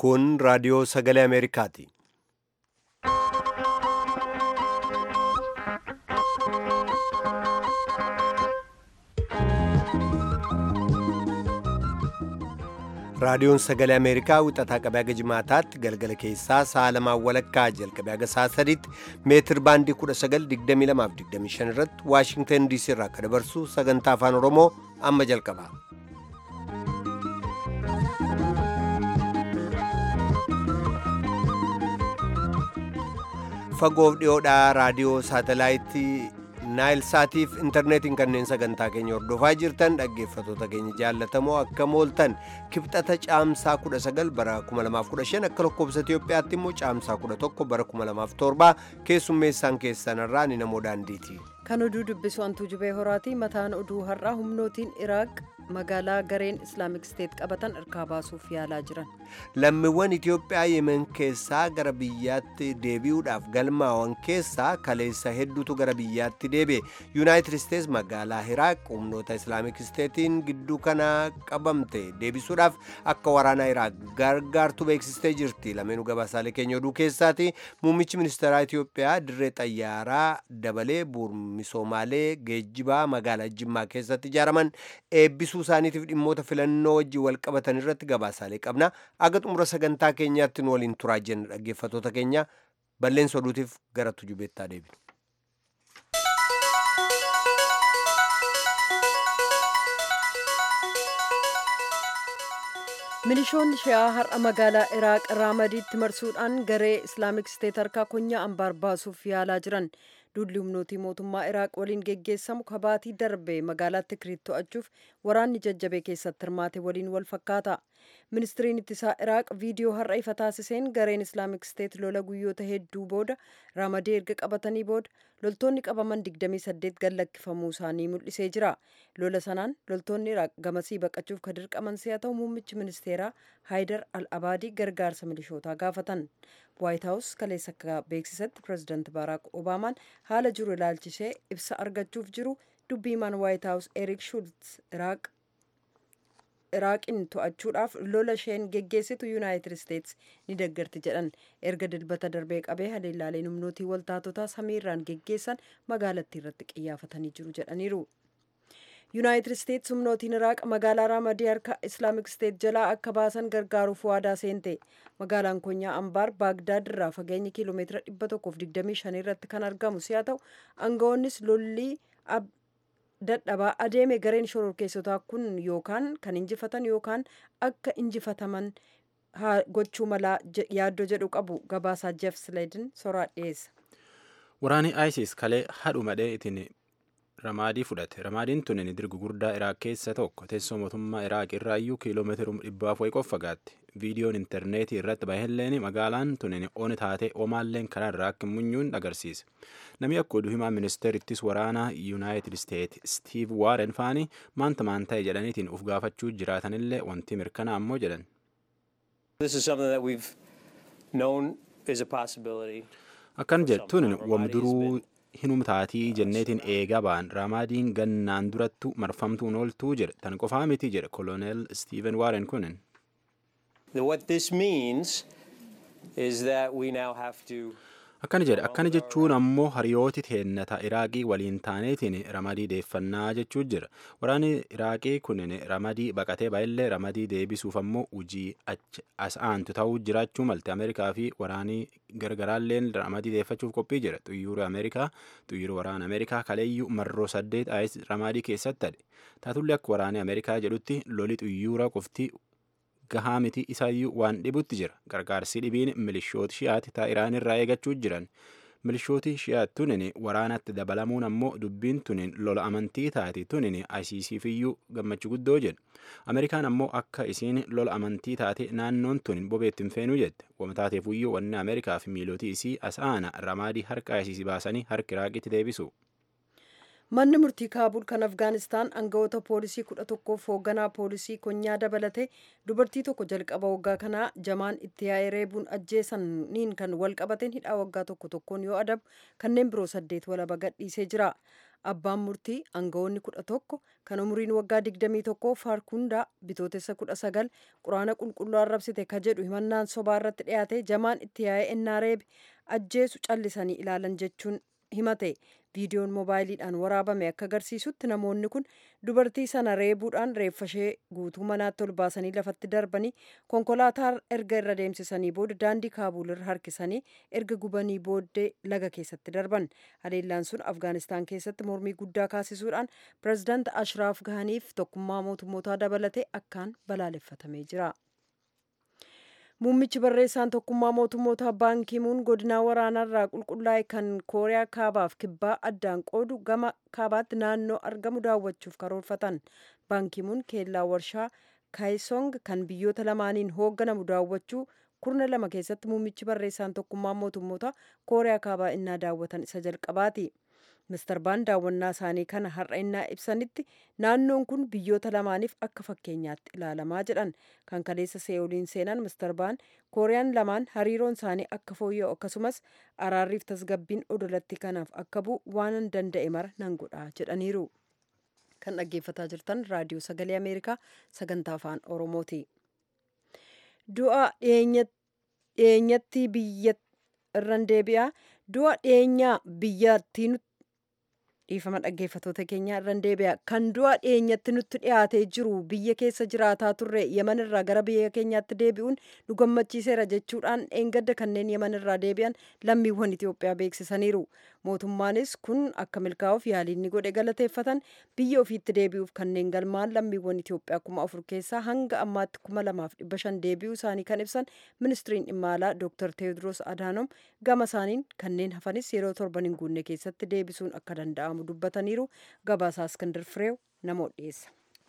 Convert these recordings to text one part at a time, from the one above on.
Kun raadiyoo sagalee Ameerikaati. Raadiyoon sagalee Ameerikaa wixataa qabee haga jimaataatti galgala keessaa sa'a lamaan walakkaa jalqabee haga sa'a sadiitti meetir baandii 1922 irratti Waashingtan DC irraa akka dabarsu sagantaa afaan Oromoo amma jalqaba. Fagoof dhiyoodhaa raadiyoo saatelaayitii naayil saatiif intarneetiin kanneen sagantaa keenya hordofaa jirtan dhaggeeffatoota keenya jaallatamoo akka mooltan kibxata caamsaa 19 bara 2015 akka lakkoobsa Itiyoophiyaatti immoo caamsaa 11 bara 2007 keessummeessaan keessanirraa ni namoo daandiiti. Kan oduu dubbisu antuu jubee horaati mataan oduu har'aa humnootiin Iraaq magaalaa gareen islaamik steet qabatan harkaa baasuuf yaalaa jiran. Lammiiwwan Itiyoophiyaa Yemen keessaa gara biyyaatti deebi'uudhaaf galmaa'an keessaa kaleessa hedduutu gara biyyaatti deebi'e. Yuunaayitid Isteets magaalaa Iraaq humnoota islaamik steetiin gidduu kana qabamte deebisuudhaaf akka waraanaa Iraaq gargaartu beeksistee jirti. Lameenuu gabaasaalee keenya oduu keessaati. Muummichi ministeeraa Itiyoophiyaa dirree xayyaaraa dabalee misoomalee geejjibaa magaalaa Jimmaa keessatti ijaaraman eebbisuu isaaniitiif dhimmoota filannoo wajjin wal qabatan irratti gabaasaalee qabna. Aga xumura sagantaa keenyaatti nu waliin turaa jenna dhaggeeffatoota keenya balleessa oduutiif gara tujubeettaa deebinu. milishoonni shi'aa har'a magaalaa iraaq raamadiitti marsuudhaan garee islaamik steet harkaa konyaa anbaar baasuuf yaalaa jiran duulli humnootii mootummaa iraaq waliin geggeessamu kabaatii darbe magaalaa tikiriit to'achuuf waraanni jajjabee keessatti hirmaate waliin wal fakkaata ministiriin ittisaa iraaq viidiyoo har'a ifa taasiseen gareen islaamik steet lola guyyoota hedduu booda raamadii erga qabatanii booda loltoonni qabaman 28 gallakkifamuu isaanii mul'isee jira lola sanaan loltoonni iraaq gamasii baqachuuf ka dirqaman si'a ta'u muummichi ministeeraa haayidar al abaadii gargaarsa milishootaa gaafatan waayit haawus kaleessa akka beeksisetti pirezidaanti baaraak obaamaan haala jiru ilaalchisee ibsa argachuuf jiru dubbiimaan waayit haawus erik shultz iraaq iraaqiin to'achuudhaaf lola isheen geggeessitu yuunaayitid isteets ni deeggarti jedhan erga dilbata darbee qabee haleellaaleen humnootii waltaatotaa samiirraan geggeessan magaalattii irratti qiyyaafatanii jiru jedhaniiru. yuunaayitid isteets humnootiin iraaq magaalaa raamadii harka islaamik steet jalaa akka baasan gargaaruuf waadaa seente magaalaan konyaa ambaar baagdaad irraa fageenya kiiloomeetira 125 irratti kan argamu si'a ta'u aangawoonnis lollii dadhabaa adeeme gareen shororkeessotaa kun yookaan kan injifatan yookaan akka injifataman gochuu malaa yaaddoo jedhu qabu gabaasaa jeef sileedin soraa dhiyeessa. Waraanni ISIS kalee hadhumadhee ittiin ramaadii fudhate ramaadiin tunin dirgu guddaa iraaq keessa tokko teessoo mootummaa iraaq irraa iyyuu kiiloomeetira dhibbaaf wayi qofa fagaatti viidiyoon intarneetii irratti bahelleen magaalaan tunin ooni taatee omaalleen karaarraa akka munyuun agarsiise namni akka oduu himaa ministeerittis waraanaa yuunaayitid isteet stiiv waaren faanii maanta maan ta'e jedhaniitiin uf gaafachuu jiraatanillee wanti mirkanaa ammoo jedhan. akkan jettuun wamduruu hinumtaatii jenneetiin eegaa ba'an raamaadiin gannaan durattu marfamtuun ooltuu jedhe tan qofaa miti jedhe koloneel stiiven waaren kunin. akkana jedhe akkana jechuun ammoo hariyooti teennata iraaqii waliin taaneetiin ramadii deeffannaa jechuu jira waraanni iraaqii kunin ramadii baqatee baay'illee ramadii deebisuuf ammoo hujii as aantu ta'uu jiraachuu malte ameerikaa fi waraanii gargaraalleen ramadii deeffachuuf qophii jira xuyyoorri ameerikaa xuyyoorri waraana ameerikaa kaleeyyuu marroo saddeet ayis ramadii keessatti hadhe taatullee akka waraanni ameerikaa jedhutti loli xuyyoora qofti gahaa miti isaayyuu waan dhibutti jira gargaarsi dhibiin milishooti shi'aati taa iraan irraa eegachuu jiran milishooti shi'aat tunin waraanatti dabalamuun ammoo dubbiin tunin lola amantii taati tunin ICCfiyyuu gammachuu guddoo jedhe ameerikaan ammoo akka isiin lola amantii taate naannoon tunin bobeetti hin feenuu jette wamataateefuyyuu wanni ameerikaa fi miilootii isii as aana ramaadii harka ICC baasanii harka iraaqitti deebisu. manni murtii kaabul kan afgaanistaan aangawoota poolisii kudha tokkoof hoogganaa poolisii konyaa dabalate dubartii tokko jalqaba waggaa kanaa jamaan itti yaa'ee reebuun ajjeesaniin kan wal qabateen hidhaa waggaa tokko tokkoon yoo adabu kanneen biroo saddeet walaba gadhiisee jira abbaan murtii aangawoonni kudha tokko kan umuriin waggaa digdamii tokko faarkundaa bitootessa kudha sagal quraana qulqulluu arrabsite ka jedhu himannaan sobaa irratti dhiyaate jamaan itti yaa'ee ennaa reebe ajjeesu callisanii ilaalan jechuun himate viidiyoon moobaayiliidhaan waraabame akka agarsiisutti namoonni kun dubartii sana reebuudhaan reeffashee guutuu manaatti ol baasanii lafatti darbanii konkolaataa erga irra deemsisanii booda daandii kaabuul irra harkisanii erga gubanii booddee laga keessatti darban haleellaan sun afgaanistaan keessatti mormii guddaa kaasisuudhaan pirezidaant ashraaf gaaniif tokkummaa mootummootaa dabalate akkaan balaaleffatamee jira. muummichi barreessaan tokkummaa mootummoota baankimuun godinaa waraanaarraa qulqullaa'e kan kooriyaa kaabaaf kibbaa addaan qoodu gama kaabaatti naannoo argamu daawwachuuf karoorfatan baankimuun keellaa warshaa kaayisong kan biyyoota lamaaniin hoogganamu daawwachuu kurna lama keessatti muummichi barreessaan tokkummaa mootummoota kooriyaa kaabaa innaa daawwatan isa jalqabaati. Mister Baan daawwannaa isaanii kana har'a innaa ibsanitti naannoon kun biyyoota lamaaniif akka fakkeenyaatti ilaalamaa jedhan kan kaleessa see'uliin seenan Mister Baan kooriyaan lamaan hariiroon isaanii akka fooyya'u akkasumas araarriif tasgabbiin odolatti kanaaf akka bu'u waan danda'e mara nan godha jedhaniiru. Kan dhaggeeffataa jirtan raadiyoo sagalee Ameerikaa sagantaa afaan Oromooti. Du'a dhiyeenyatti biyya irran deebi'a. Du'a dhiyeenyaa biyyattii dhiifama dhaggeeffatoota keenya irran deebi'a kan du'a dhiyeenyatti nutti dhiyaatee jiru biyya keessa jiraataa turre yeman irraa gara biyya keenyaatti deebi'uun nu gammachiiseera jechuudhaan dheengadda kanneen yeman irraa deebi'an lammiiwwan Itoophiyaa beeksisaniiru mootummaanis kun akka milkaa'uuf yaaliin ni godhe galateeffatan biyya ofiitti deebi'uuf kanneen galmaan lammiiwwan Itoophiyaa kuma afur keessaa hanga ammaatti kuma lamaaf dhibba shan deebi'uu isaanii kan ibsan ministiriin dhimma alaa Dr. Teewodiroos Adaanom gama isaaniin kanneen hafanis yeroo torban hin guunne keessatti deebisuun akka danda'amu dubbataniiru gabaasaa Iskandar Fireew namoota dhiyeessa.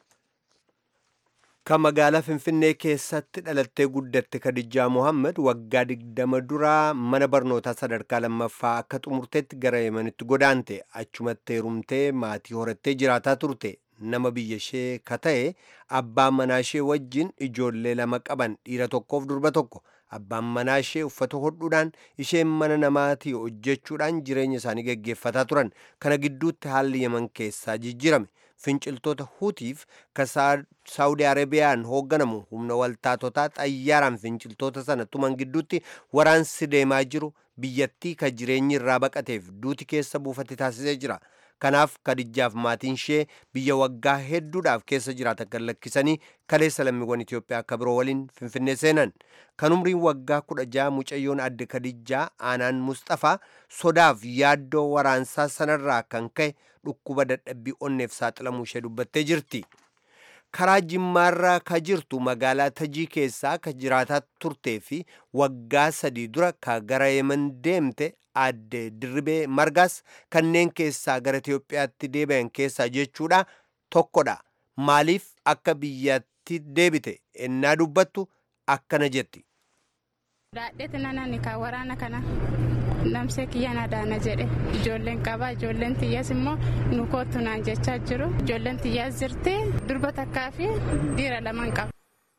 kan magaalaa finfinnee keessatti dhalattee guddatte kadijaa mohaammed waggaa digdama duraa mana barnootaa sadarkaa lammaffaa akka xumurteetti gara yemanitti godaante achumatti heerumtee maatii horattee jiraataa turte nama biyya ishee ka ta'e abbaan manaa ishee wajjin ijoollee lama qaban dhiira tokkoof durba tokko abbaan manaa ishee uffata hodhuudhaan isheen mana namaatii hojjechuudhaan jireenya isaanii geggeeffataa turan kana gidduutti haalli yeman keessaa jijjirame finciltoota huutiif ka saawudi arabiyaan hoogganamu humna waltaatotaa xayyaaraan finciltoota sana tuman gidduutti waraansi deemaa jiru biyyattii ka jireenyi irraa baqateef duuti keessa buufate taasisee jira kanaaf kadijjaaf maatiin ishee biyya waggaa hedduudhaaf keessa jiraatan kan lakkisanii kaleessa lammiiwwan Itoophiyaa akka biroo waliin finfinnee seenan kan umriin waggaa kudha jaha mucayyoon adde kadijjaa aanaan Mustafaa sodaaf yaaddoo waraansaa sanarraa kan ka'e dhukkuba dadhabbii onneef saaxilamuu ishee dubbattee jirti. karaa jimmaarraa ka jirtu magaalaa tajii keessaa ka jiraataa turtee fi waggaa sadii dura ka gara yeman deemte adde dirribee margaas kanneen keessaa gara Itoophiyaatti deebi'an keessaa jechuudha tokkodha. Maaliif akka biyyatti deebite ennaa dubbattu akkana jetti. Daadheeti nanani ka waraana kana namsee kiyyaan adaana jedhe ijoolleen qaba ijoolleen xiyyaas immoo nu kootu naan jechaa jiru ijoolleen xiyyaas jirti durba takkaa fi dhiira lamaan qaba.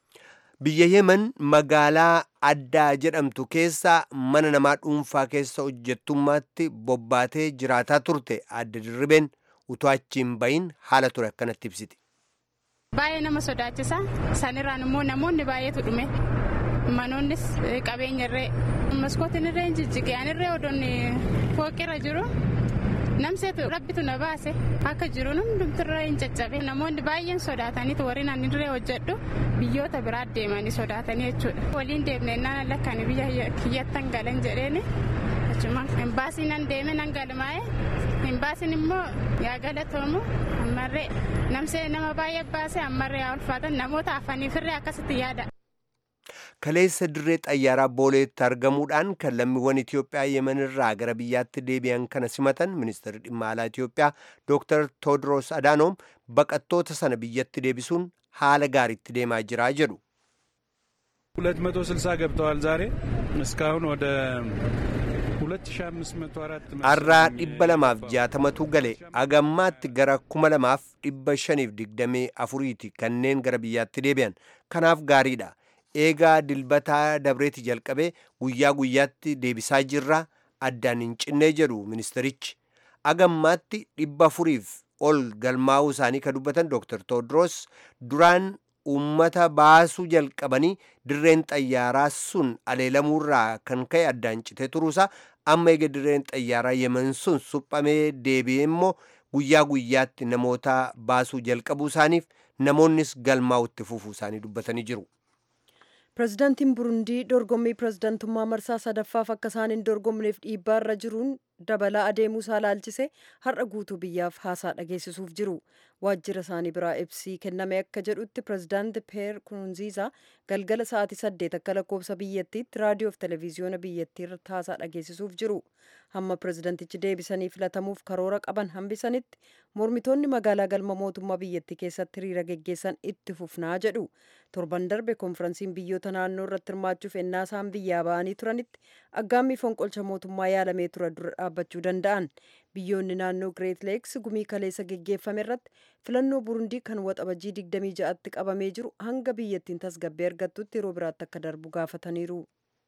Biyya Yemen magaalaa addaa jedhamtu keessa mana namaa dhuunfaa keessa hojjettummaatti bobbaatee jiraataa turte adde dirribeen utuu achiin bahin haala ture akkanatti ibsiti. Baay'ee nama sodaachisa sanirraan immoo namoonni baay'eetu dhume manoonnis qabeenya irree maskootiin irree jijjige anirree odoonni fooqirra jiru namseetu rabbitu na baase akka jiru hundumtirra hin caccabe namoonni baay'een sodaataniitu warri nan irree hojjedhu biyyoota biraa deemanii sodaatanii jechuudha waliin deemne naan lakkaan biyya kiyyattan galan jedheeni achuma imbaasii nan deeme nan galmaa'e imbaasiin immoo yaa galatoomu ammarree namsee nama baay'ee baase ammarree yaa ulfaatan namoota hafaniifirree akkasitti yaada. kaleessa dirree xayyaaraa booleetti argamuudhaan kan lammiiwwan Itoophiyaa yemen irraa gara biyyaatti deebi'an kana simatan ministeerri dhimma alaa Itoophiyaa Dr. Tewodiroos Adaanoom baqattoota sana biyyatti deebisuun haala gaariitti deemaa jira jedhu. ሁለት መቶ ስልሳ ገብተዋል ዛሬ እስካሁን ወደ har'aa dhibba lamaaf jaatamatu gale agammaatti gara kuma lamaaf dhibba shaniif digdamii afuriiti kanneen gara biyyaatti deebi'an kanaaf gaariidha eegaa dilbataa dabreeti jalqabee guyyaa guyyaatti deebisaa jirra addaan hin cinnee jedhu ministerichi agammaatti dhibba afuriif ol galmaa'uu isaanii kan dubbatan dooktar toodros duraan uummata baasuu jalqabanii dirreen xayyaaraa sun aleelamuurraa kan ka'e addaan citee turuusaa amma eega dirreen xayyaaraa yemen sun suphamee deebi'ee immoo guyyaa guyyaatti namoota baasuu jalqabuu isaaniif namoonnis galmaa'utti fufuu isaanii dubbatanii jiru. pirezidaantiin burundii dorgommii pirezidaantummaa marsaa sadaffaaf akka isaan hin dorgomneef dhiibbaa irra jiruun dabalaa adeemuu isaa laalchise har'a guutuu biyyaaf haasaa dhageessisuuf jiru waajjira isaanii biraa ibsii kenname akka jedhutti pirezidaanti peer kurunziisaa galgala sa'aatii saddeet akka lakkoofsa biyyattiitti raadiyoof televiziyoona biyyattii irratti haasaa dhageessisuuf jiru hamma pirezidaantichi deebisanii filatamuuf karoora qaban hambisanitti mormitoonni magaalaa galma mootummaa biyyattii keessatti hiriira geggeessan itti fufnaa jedhu torban darbe konferansiin biyyoota naannoo irratti hirmaachuuf ennaa isaan biyyaa ba'anii turanitti aggaammii fonqolcha mootummaa yaalamee ture dura dhaabbachuu danda'an biyyoonni naannoo greet leeks gumii kaleessa geggeeffame irratti filannoo burundii kan waxabajii 26tti qabamee jiru hanga biyyattiin tasgabbee argattutti yeroo biraatti akka darbu gaafataniiru.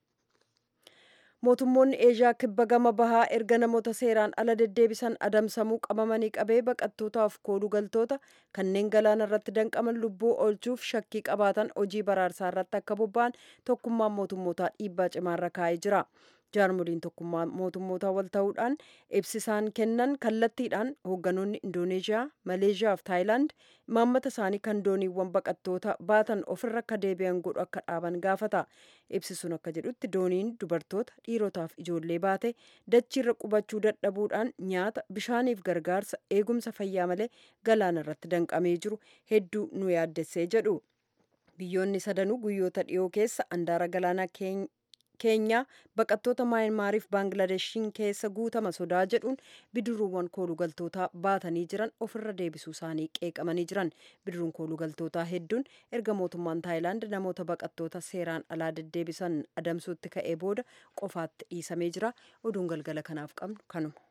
mootummoonni eeshiyaa kibba gama bahaa erga namoota seeraan ala deddeebisan adamsamuu qabamanii qabee baqattootaaf kooluu galtoota kanneen galaana irratti danqaman lubbuu oolchuuf shakkii qabaatan hojii baraarsaa irratti akka bobba'an tokkummaan mootummootaa dhiibbaa cimaarra kaa'ee jira. jaarmoliin tokkummaa mootummootaa wal ta'uudhaan ibsisaan kennan kallattiidhaan hoogganoonni indooneeshiyaa maleeshiyaa fi taayilaand imaammata isaanii kan dooniiwwan baqattoota baatan ofirra akka deebi'an godhu akka dhaaban gaafata ibsisuun akka jedhutti dooniin dubartoota dhiirotaaf ijoollee baate dachiirra qubachuu dadhabuudhaan nyaata bishaaniif gargaarsa eegumsa fayyaa malee galaana irratti danqamee jiru hedduu nu yaaddessee jedhu biyyoonni sadanuu guyyoota dhiyoo keessa andaara galaanaa keenyaa baqattoota maayinmaariif baangladeshiin keessa guutama sodaa jedhuun bidiruuwwan koolugaltootaa baatanii jiran ofirra deebisuu isaanii qeeqamanii jiran bidiruun koolugaltootaa hedduun erga mootummaan taayilaand namoota baqattoota seeraan alaa deddeebisan adamsuutti ka'ee booda qofaatti dhiisamee jira oduun galgala kanaaf qabnu kanuma.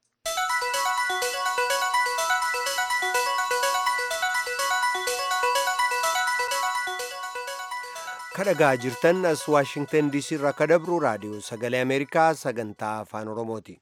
kadhagaa jirtan as waashingtan diisii irraa ka dabru raadiyoo sagalee ameerikaa sagantaa afaan oromooti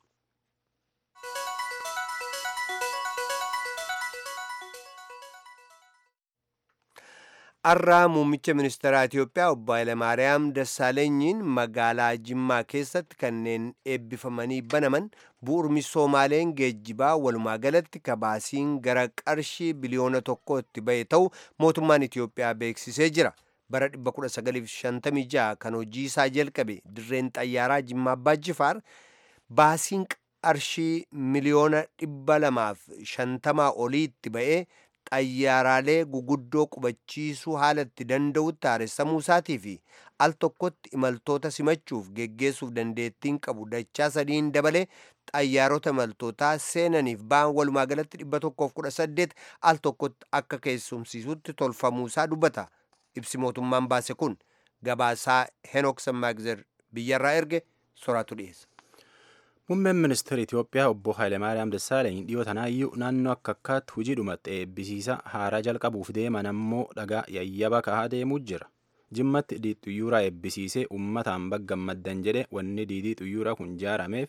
har'aa muummicha ministeeraa itiyoophiyaa obbo Hayilamaariyaam Dassaalenyiin magaalaa Jimmaa keessatti kanneen eebbifamanii banaman bu'uura misoomaaleen geejjibaa walumaa galatti kabaasiin gara qarshii biliyoona tokkootti ba'e ta'u mootummaan Itiyoophiyaa beeksisee jira. bara 1956 kan hojii isaa jalqabe dirreen xayyaaraa Jimmaa Abbaa Jifaar baasiin qarshii miliyoona 250 oliitti ba'ee xayyaaraalee guguddoo qubachiisuu haalatti danda'utti haaressamuu isaatii fi al tokkotti imaltoota simachuuf geggeessuuf dandeettiin qabu dachaa sadiin dabalee xayyaarota imaltootaa seenaniif ba'an walumaa galatti 118 al tokkotti akka keessumsiisutti tolfamuu isaa dubbata. ibsi mootummaan baase kun gabaasaa henok sammaagzer biyyarraa erge soraatu dhiyeessa. Muummeen ministeera Itiyoophiyaa obbo Hayilemaariyaam Dassaalany dhiyoo tanaayyuu naannoo akka akkaatti hojii dhumatte eebbisiisa haaraa jalqabuuf deeman ammoo dhagaa yayyaba kahaa deemuu jira. Jimmatti diidii xuyyuuraa eebbisiisee uummataan baggammaddan jedhe wanni diidii xuyyuuraa kun jaarameef.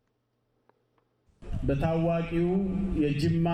በታዋቂው የጅማ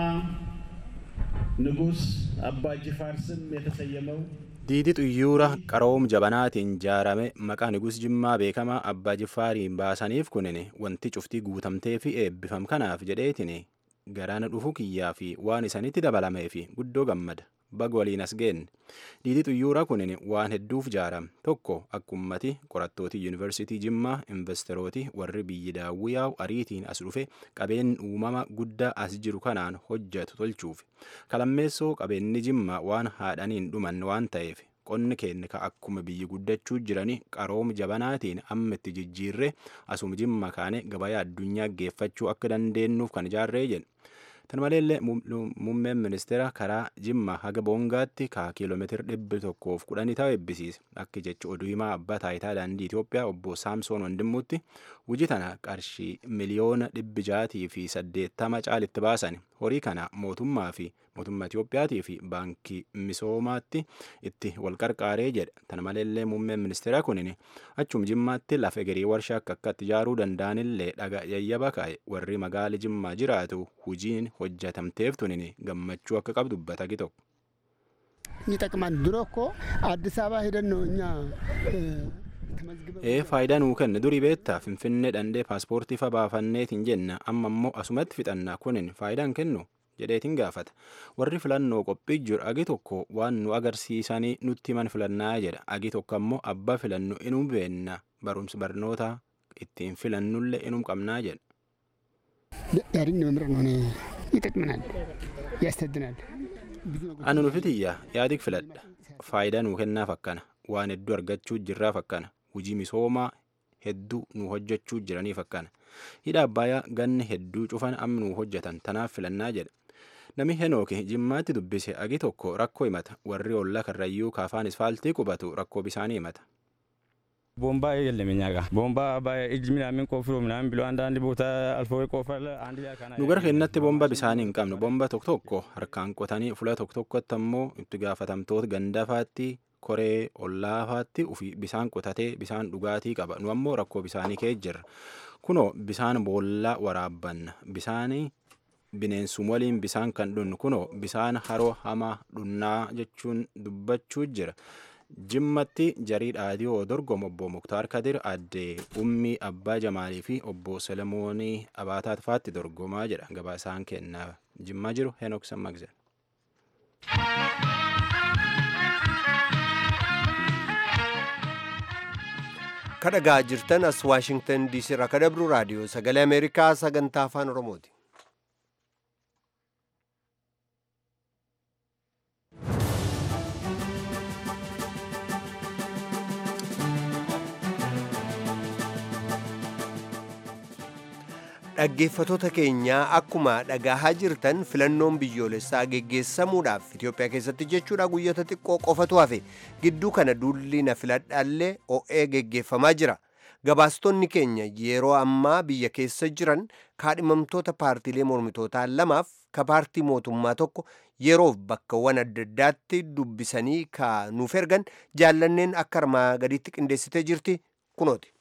ንጉሥ አባ ጅፋር ስም የተሰየመው diidii xuyyuura qaroom jabanaatiin jaarame maqaa nigus jimmaa beekamaa abbaa jiffaariin baasaniif kunin wanti cuftii guutamtee fi eebbifam kanaaf jedheetin garaan dhufu kiyyaa fi waan isanitti dabalamee fi guddoo gammada baga waliin as geenne diidii xuyyuura kunin waan hedduuf jaaram tokko akka ummati qorattooti yuunivarsiitii jimmaa investerooti warri biyyi daawwiyaa'u ariitiin as dhufe qabeen uumama guddaa as jiru kanaan hojjetu tolchuuf kalammeessoo qabeenni jimmaa waan haadhaniin dhuman waan ta'eef qonni keenya ka akkuma biyyi guddachuu jirani qarooma jabanaatiin amma itti jijjiirre asuma jimma kaane gabayaa addunyaa geeffachuu akka dandeenyuuf kan ijaarree jedhe Tan maleellee muummeen ministeera karaa Jimma haga Boongaatti ka kiiloomeetira dhibbi tokkoof kudhanii ta'u eebbisiise. Akka jecha oduu himaa abbaa taayitaa daandii Itoophiyaa obbo Saamsoon Wandimmuutti hojii tana qarshii miliyoona dhibbi jaatii fi saddeettama caalitti baasan. Horii kana mootummaa fi mootummaa Itoophiyaatii fi baankii misoomaatti itti wal qarqaaree jedha. Tana maleellee muummeen ministeera kunin achum Jimmaatti lafa egerii warshaa akka akkatti ijaaruu danda'anillee dhaga yayyaba kaa'e warri magaala Jimmaa jiraatu hojiin hojjetamteef tunin gammachuu akka qabdu dubbata tokko. ይጠቅማል። ድሮ እኮ አዲስ አበባ ሄደን ነው እኛ ee faayidaa nuu kenna durii beektaa finfinnee dhandhee paaspoortii fa baafanneetiin jenna amma immoo asumatti fixannaa kunin faayidaan kennu jedheetiin gaafata warri filannoo qophii jiru agi tokko waan nu agarsiisanii nutti himan filannaa jedha agi tokko ammoo abbaa filannu inuu beenna barumsa barnoota ittiin filannullee inuu qabnaa jedha. ያድኝ መምረጥ ነው ይጠቅመናል፣ ያስተድናል። Ani nufitiyyaa yaadik filadha faayidaa nuu kennaaf akkana waan hedduu argachuu jirraaf akkana hojii misoomaa hedduu nu hojjechuu jiraniif akkana hidha abbayaa ganni hedduu cufan amma nu hojjetan tanaaf filannaa jedha nami henooki jimmaatti dubbise agi tokko rakkoo himata warri olla karrayyuu kaafaan isfaaltii qubatu rakkoo bisaanii himata. ቦምባ የለም እኛ ጋር ቦምባ በእጅ ምናምን ቆፍሮ ምናምን ብሎ አንዳንድ ቦታ አልፎ ይቆፍራል። አንድ ላይ ካና nu gara keenyatti bomba bisaanii hin qabnu bomba tokko tokko harkaan qotanii fula tokko tokkotti ammoo itti gaafatamtoota gandafaatti koree ollaafaatti ufi bisaan qotatee bisaan dhugaatii qaba nu ammoo rakkoo bisaanii kee jirra kunoo bisaan boollaa waraabbanna bisaanii bineensum waliin bisaan kan dhunnu kunoo bisaan haroo hamaa dhunnaa jechuun dubbachuu jira. jimmatti jarii dhaadiyoo dorgomu obbo muktaar kadir addee ummii abbaa jamaalii fi obbo selemoonii abaataat faatti dorgomaa jedha gabaasaan kennaa jimmaa jiru henok sammaqze. kadhagaa jirtan as waashingtan diisii irraa kadabru raadiyoo sagalee ameerikaa sagantaa afaan oromooti. dhaggeeffatoota keenyaa akkuma dhagahaa jirtan filannoon biyyoolessaa geggeessamuudhaaf Itoophiyaa keessatti jechuudha guyyoota xiqqoo qofatu hafe gidduu kana duulli na filadhaallee o'ee geggeeffamaa jira. Gabaastonni keenya yeroo ammaa biyya keessa jiran kaadhimamtoota paartiilee mormitootaa lamaaf ka paartii mootummaa tokko yeroof bakkawwan adda addaatti dubbisanii ka nuuf ergan jaallanneen akka armaa gadiitti qindeessitee jirti kunooti.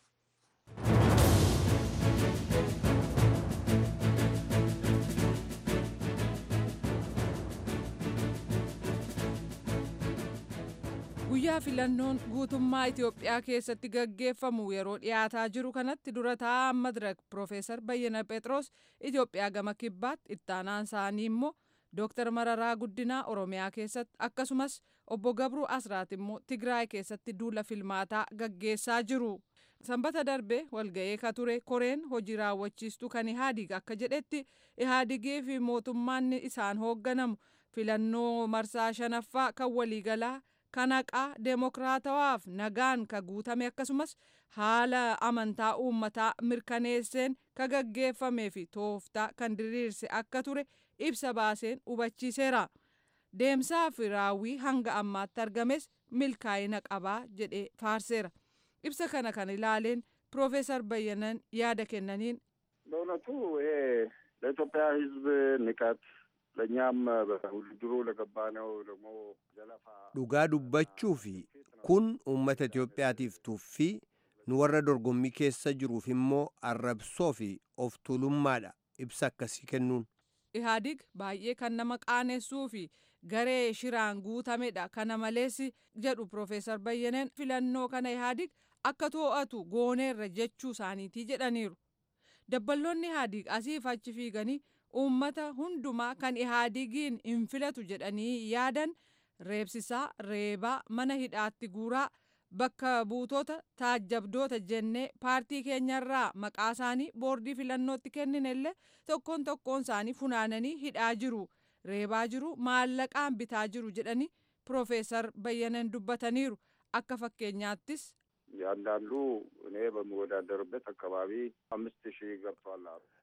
guyyaa filannoon guutummaa Itoophiyaa keessatti gaggeeffamu yeroo dhiyaataa jiru kanatti dura taa'aa madirak Profeesar Bayyana Phexros Itoophiyaa gama kibbaatti ittaanaan isaanii immoo Dooktar Mararaa Guddinaa Oromiyaa keessatti akkasumas obbo Gabruu Asraat immoo Tigraay keessatti duula filmaataa gaggeessaa jiru. Sanbata darbe walga'ee ka ture koreen hojii raawwachiistuu kan Ihaadig akka jedhetti Ihaadigii fi mootummaan isaan hoogganamu filannoo marsaa shanaffaa kan waliigalaa kan haqaa deemokiraatawaaf nagaan ka guutame akkasumas haala amantaa uummataa mirkaneesseen ka gaggeeffamee fi tooftaa kan diriirse akka ture ibsa baaseen hubachiiseera. Deemsaa fi raawwii hanga ammaatti argames milkaa'ina qabaa jedhee faarseera. Ibsa kana kan ilaaleen Piroofeesar Bayyanan yaada kennaniin በእውነቱ ይሄ ለኢትዮጵያ ሕዝብ ንቀት ለእኛም በውድድሩ ለገባነው ደግሞ ዘለፋ dhugaa dubbachuu fi kun uummata Itoophiyaatiif tuffii nu warra dorgommii keessa jiruuf immoo arrabsoo fi of tuulummaadha ibsa akkasii kennuun. Ihaadig baay'ee kan nama qaanessuu fi garee shiraan guutamedha kana malees jedhu Piroofeesar Bayyaneen filannoo kana Ihaadig akka too'atu gooneerra jechuu isaaniitii jedhaniiru. Dabballoonni Ihaadig asiif achi fiiganii uummata hundumaa kan Ihaadigiin hin filatu jedhanii yaadan reebsisaa reebaa mana hidhaatti guuraa bakka buutota taajjabdoota jennee paartii keenyarraa maqaa isaanii boordii filannootti kenninellee tokkoon tokkoon isaanii funaananii hidhaa jiru reebaa jiru maallaqaan bitaa jiru jedhanii piroofeesar bayyanan dubbataniiru akka fakkeenyaattis ያንዳንዱ እኔ በምወዳደርበት አካባቢ አምስት ሺህ ገብቷል አሉ።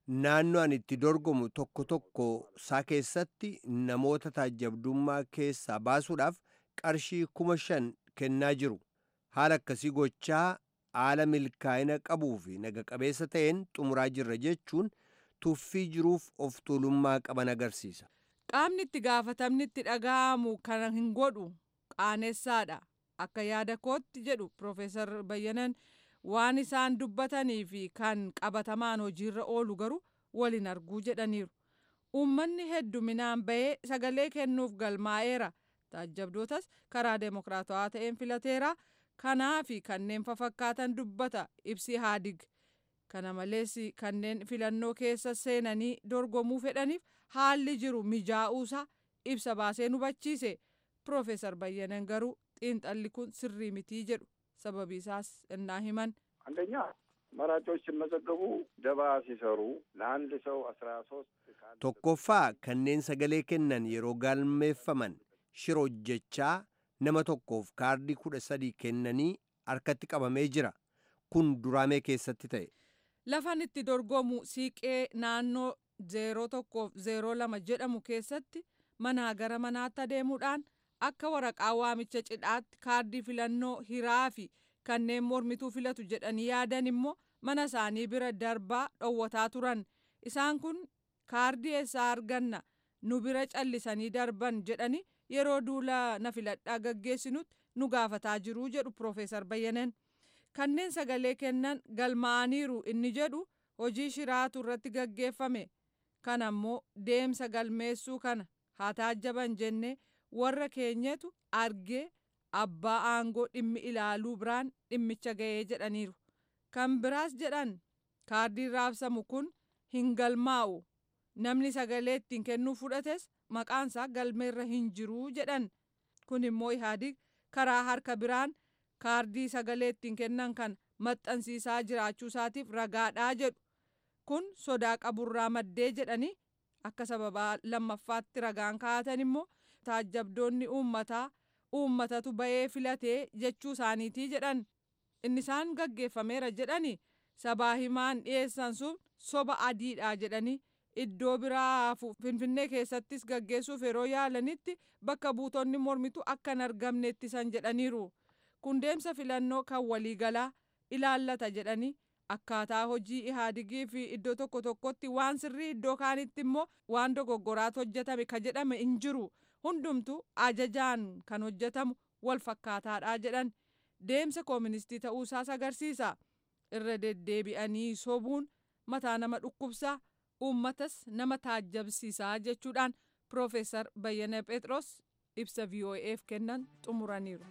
naannoo ani itti dorgomu tokko tokko isaa keessatti namoota taajjabdummaa keessaa baasuudhaaf qarshii kuma shan kennaa jiru haala akkasii gochaa haala milkaa'ina qabuu fi naga qabeessa ta'een xumuraa jirra jechuun tuffii jiruuf of tuulummaa qaban agarsiisa. Qaamni itti gaafatamni itti dhaga'amu kana hin godhu qaanessaadha. Akka yaada kootti jedhu Profeesar Bayyanan waan isaan dubbatanii fi kan qabatamaan hojiirra oolu garuu waliin arguu jedhaniiru. Uummanni hedduminaan bahee sagalee kennuuf galmaa'eera. Taajjabdootas karaa deemokiraatawaa ta'een filateera. Kanaa fi kanneen fafakkaatan dubbata ibsi haadig. Kana malees kanneen filannoo keessa seenanii dorgomuu fedhaniif haalli jiru mijaa'uusaa ibsa baasee hubachiise. Profeesar Bayyanan garuu xiinxalli kun sirrii mitii jedhu sababii isaas innaa himan አንደኛ መራጮች ሲመዘገቡ ደባ ሲሰሩ ለአንድ ሰው አስራ ሶስት tokkoffaa kanneen sagalee kennan yeroo galmeeffaman shira hojjechaa nama tokkoof kaardii kudha sadii kennanii harkatti qabamee jira kun duraamee keessatti ta'e lafan itti dorgomu siiqee naannoo zeeroo tokkoof zeeroo lama jedhamu keessatti manaa gara manaatti adeemuudhaan akka waraqaa waamicha cidhaatti kaardii filannoo hiraa fi kanneen mormituu filatu jedhanii yaadan immoo mana isaanii bira darbaa dhowwataa turan isaan kun kaardii eessaa arganna nu bira callisanii darban jedhanii yeroo duula na filadhaa gaggeessinutti nu gaafataa jiruu jedhu Profeesar Bayyanan. Kanneen sagalee kennan galmaa'aniiru inni jedhu hojii shiraatu irratti gaggeeffame. Kana immoo deemsa galmeessuu kana haa taajjaban jennee warra keenyatu argee abbaa aangoo dhimmi ilaaluu biraan dhimmicha ga'ee jedhaniiru. Kan biraas jedhan kaardiin raabsamu kun hin galmaa'u. Namni sagalee ittiin kennuu fudhates maqaansaa galmeerra hin jiruu jedhan. Kun immoo Ihaadig karaa harka biraan kaardii sagalee ittiin kennan kan maxxansiisaa jiraachuu isaatiif ragaadhaa jedhu. Kun sodaa qaburraa maddee jedhanii akka sababaa lammaffaatti ragaan kaa'atan immoo taajjabdoonni uummataa uummatatu ba'ee filatee jechuu isaaniitii jedhan. Inni isaan gaggeeffameera jedhani sabaa himaan dhiyeessan sun soba adiidha jedhanii iddoo biraa finfinnee keessattis gaggeessuuf yeroo yaalanitti bakka buutonni mormitu akka hin argamne ittisan jedhaniiru. Kun deemsa filannoo kan waliigalaa ilaallata jedhanii akkaataa hojii ihaadigii fi iddoo tokko tokkotti waan sirrii iddoo kaanitti immoo waan dogoggoraatu hojjetame ka jedhame hin jiru. Hundumtu ajajaan kan hojjetamu wal fakkaataadha jedhan. Deemsa kooministii ta'uusaas agarsiisa. Irra deddeebi'anii sobuun mataa nama dhukkubsaa uummatas nama taajjabsiisaa jechuudhaan Profeesar Bayyana Phexros ibsa VOA'f kennan xumuraniiru.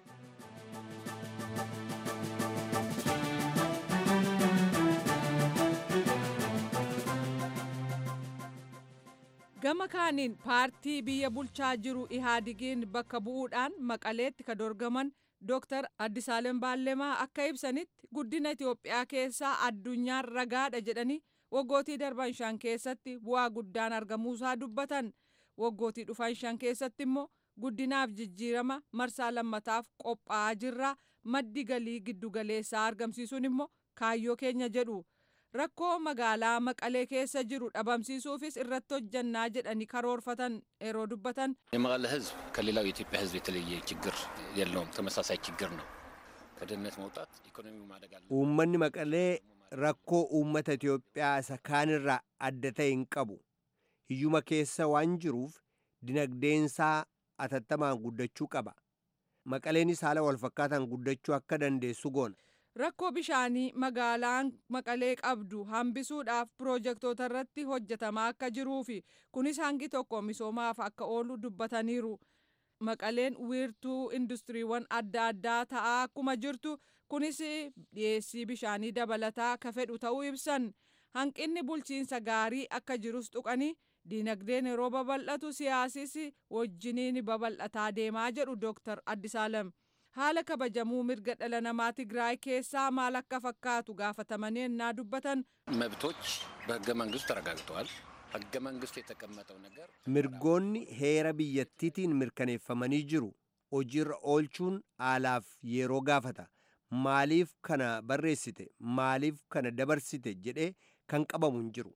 Gama kaaniin paartii biyya bulchaa jiru Ihaadigiin bakka bu'uudhaan maqaleetti ka dorgaman Dr. Addisaalem Baallemaa akka ibsanitti guddina Itoophiyaa keessaa addunyaan ragaadha jedhanii waggootii darban shan keessatti bu'aa guddaan argamuusaa dubbatan waggootii dhufan shan keessatti immoo guddinaaf jijjiirama marsaa lammataaf qophaa'aa jirra maddi galii giddugaleessaa argamsiisuun immoo kaayyoo keenya jedhu rakkoo magaalaa maqalee keessa jiru dhabamsiisuufis irratti hojjannaa jedhanii karoorfatan yeroo dubbatan የመቀለ ህዝብ ከሌላው የኢትዮጵያ ህዝብ የተለየ ችግር የለውም። ተመሳሳይ ችግር ነው። ከድህነት መውጣት ኢኮኖሚው ማደግ አለ። uummanni maqalee rakkoo uummata Itoophiyaa isa kaanirraa adda ta'e hin qabu. Hiyyuma keessa waan jiruuf dinagdeensaa atattamaan guddachuu qaba. Maqaleenis haala walfakkaataan guddachuu akka dandeessu goona. rakkoo bishaanii magaalaan maqalee qabdu hambisuudhaaf piroojektota irratti hojjetamaa akka jiruu fi kunis hangi tokko misoomaaf akka oolu dubbataniiru. Maqaleen wiirtuu industiriiwwan adda addaa ta'aa akkuma jirtu kunis dhiyeessii bishaanii dabalataa ka fedhu ta'uu ibsan hanqinni bulchiinsa gaarii akka jirus tuqanii diinagdeen yeroo babal'atu siyaasis wajjiniin babal'ataa deemaa jedhu Dooktar Addisaalem. haala kabajamuu mirga dhala namaa Tigraay keessaa maal akka fakkaatu gaafatamanii ennaa dubbatan መብቶች በህገ መንግስቱ ተረጋግጠዋል። ህገ መንግስቱ የተቀመጠው ነገር Mirgoonni heera biyyattiitiin mirkaneeffamanii jiru. Hojiirra oolchuun haalaaf yeroo gaafata. Maaliif kana barreessite? Maaliif kana dabarsite? jedhee kan qabamu hin jiru.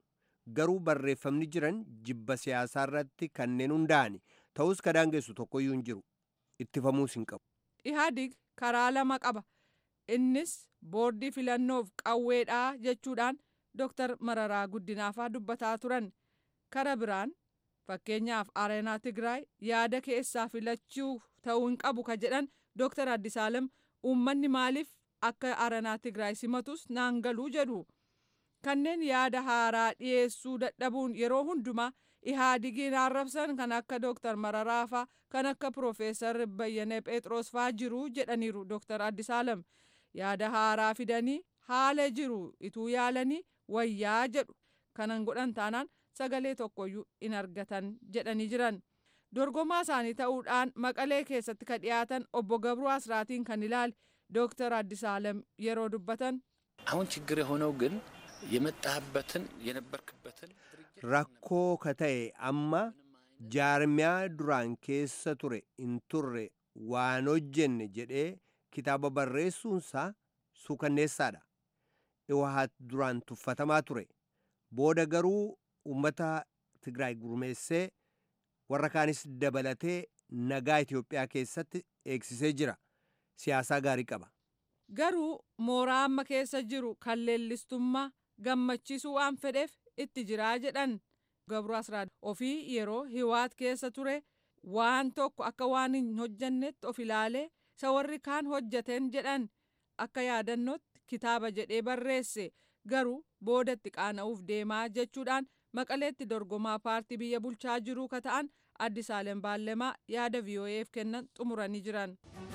garuu barreeffamni jiran jibba siyaasaa irratti kanneen hundaa'ani ta'us ka daangessu tokkoyyuu hin jiru ittifamuus hin qabu. ihaadig karaa lama qaba innis boordii filannoof qawweedhaa jechuudhaan dooktar mararaa guddinaafaa dubbataa turan kara biraan fakkeenyaaf areenaa tigraay yaada keessaa filachuu ta'uu hin qabu ka jedhan dooktar addisaalem uummanni maaliif akka areenaa tigraay simatus naan galuu jedhu kanneen yaada haaraa dhiyeessuu dadhabuun yeroo hundumaa ihaadigin arrabsan kan akka dooktar mararaafaa kan akka piroofeesar bayyane phexros faa jiru jedhaniiru dooktar addisaalem yaada haaraa fidanii haala jiru ituu yaalanii wayyaa jedhu kanan godhan taanaan sagalee tokkoyyuu in argatan jedhanii jiran dorgomaa isaanii ta'uudhaan maqalee keessatti ka dhiyaatan obbo gabruu asraatiin kan ilaale ዶክተር አዲስ አለም የሮ ዱበተን አሁን ችግር የሆነው ግን የመጣህበትን የነበርክበትን rakkoo ka ta'e amma jaarmiyaa duraan keessa ture hin turre waan hojjenne jedhee kitaaba barreessuunsaa suukanneessaadha iwahat duraan tuffatamaa ture booda garuu ummata tigraay gurmeessee warra kaanis dabalatee nagaa itiyoophiyaa keessatti eegsisee jira siyaasaa gaarii qaba garuu mooraa amma keessa jiru kan leellistummaa gammachiisuu waan fedheef itti jiraa jedhan gabru asraad ofii yeroo hiwaat keessa ture waan tokko akka waan hin hojjannetti of ilaalee isa warri kaan hojjateen jedhan akka yaadannootti kitaaba jedhee barreesse garuu boodatti qaana'uuf deemaa jechuudhaan maqaleetti dorgomaa paartii biyya bulchaa jiruu ka ta'an addisaalem baallemaa yaada vii'oo'eef kennan xumuranii jiran.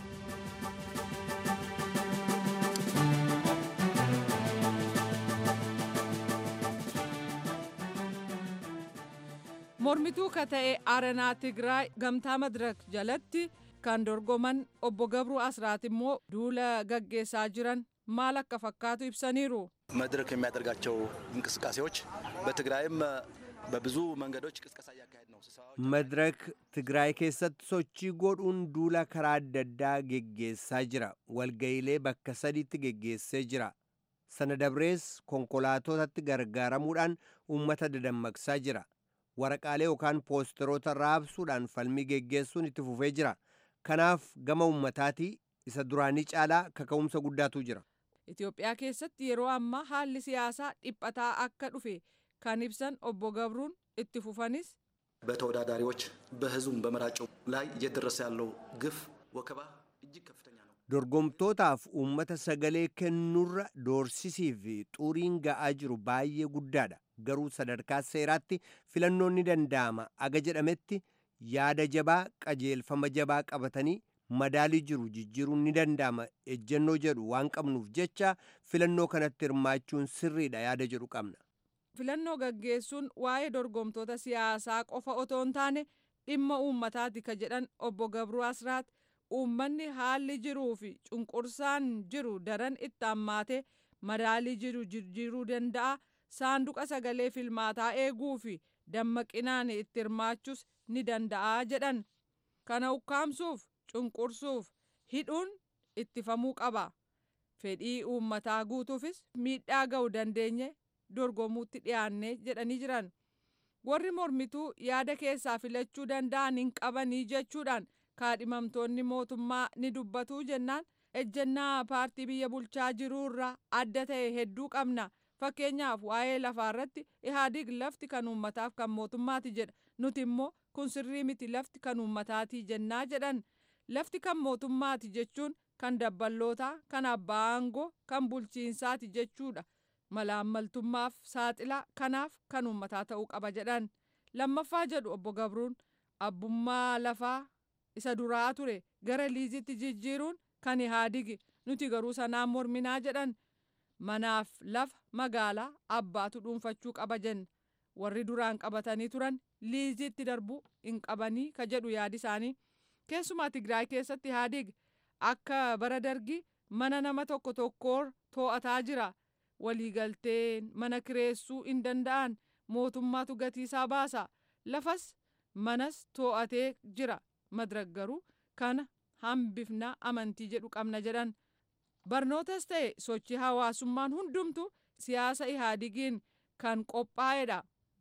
mormituu ka ta'e aranaa tigraay gamtaa madirak jalatti kan dorgoman obbo gabruu asraat immoo duula gaggeessaa jiran maal akka fakkaatu ibsaniiru መድረክ የሚያደርጋቸው እንቅስቃሴዎች በትግራይም በብዙ መንገዶች ቅስቀሳ እያካሄድ ነው። madirak tigraay keessatti sochii godhuun duula karaa adda addaa geggeessaa jira walga'iilee bakka sadiitti geggeessee jira sana dabrees konkolaatotatti gargaaramuudhaan uummata dadammaqsaa jira waraqaalee yookaan poosteroota raabsuudhaan falmii geggeessuun itti fufee jira kanaaf gama ummataatii isa duraanii caalaa kaka'umsa guddaatu jira Itoophiyaa keessatti yeroo ammaa haalli siyaasaa dhiphataa akka dhufe kan ibsan obbo Gabruun itti fufanis በተወዳዳሪዎች በህዝቡም በመራጩ ላይ እየደረሰ ያለው ግፍ ወከባ እጅግ ከፍተኛ ነው። dorgomtootaaf uummata sagalee kennuurra doorsisii fi xuriin ga'aa jiru baay'ee guddaadha garuu sadarkaa seeraatti filannoon ni danda'ama aga jedhametti yaada jabaa qajeelfama jabaa qabatanii madaalii jiru jijjiiruun ni danda'ama ejjennoo jedhu waan qabnuuf jecha filannoo kanatti hirmaachuun sirriidha yaada jedhu qabna. filannoo gaggeessuun waa'ee dorgomtoota siyaasaa qofa otoo hin taane dhimma uummataati ka jedhan obbo Gabruu Asraat uummanni haalli jiruu fi cunqursaan jiru daran itti hammaate madaalii jiru jijjiiruu danda'a saanduqa sagalee filmaataa eeguu fi dammaqinaan itti hirmaachuus ni danda'a jedhan kana ukkaamsuuf cunqursuuf hidhuun ittifamuu qaba fedhii uummataa guutuufis miidhaa ga'u dandeenye dorgomuutti dhiyaanne jedhanii jiran warri mormituu yaada keessaa filachuu danda'an hin qabanii jechuudhaan kaadhimamtoonni mootummaa ni dubbatuu jennaan ejjennaa paartii biyya bulchaa jiruurraa adda ta'e hedduu qabna fakkeenyaaf waa'ee lafaa irratti ihaadig lafti kan uummataaf kan mootummaati jedha nuti immoo kun sirrii miti lafti kan uummataati jennaa jedhan lafti kan mootummaati jechuun kan dabballootaa kan abbaa aangoo kan bulchiinsaati jechuudha malaammaltummaaf saaxilaa kanaaf kan uummataa ta'uu qaba jedhan lammaffaa jedhu obbo Gabruun abbummaa lafaa isa duraa ture gara liizitti jijjiiruun kan ihaadigi nuti garuu sanaan morminaa jedhan manaaf lafa magaalaa abbaatu dhuunfachuu qaba jenna warri duraan qabatanii turan liizitti darbuu hin qabanii ka jedhu yaadi isaanii keessumaa tigraay keessatti ihaadig akka bara dargi mana nama tokko tokkoor too'ataa jira waliigalteen mana kireessuu hin danda'an mootummaatu gatiisaa baasa lafas manas too'atee jira madirak garuu kana hambifna amantii jedhu qabna jedhan barnootas ta'e sochii hawaasummaan hundumtu siyaasa ihaadigiin kan qophaa'edha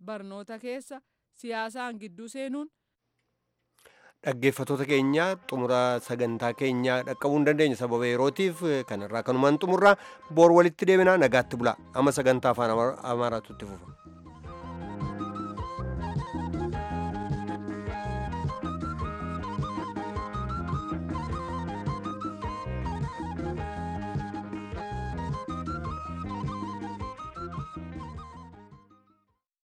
barnoota keessa siyaasaan gidduu seenuun dhaggeeffatoota keenya xumura sagantaa keenya dhaqqabuu hin dandeenye sababa yerootiif kanarraa kanumaan xumurraa boor walitti deebinaa nagaatti bula amma sagantaa afaan amaaraatu itti fufa.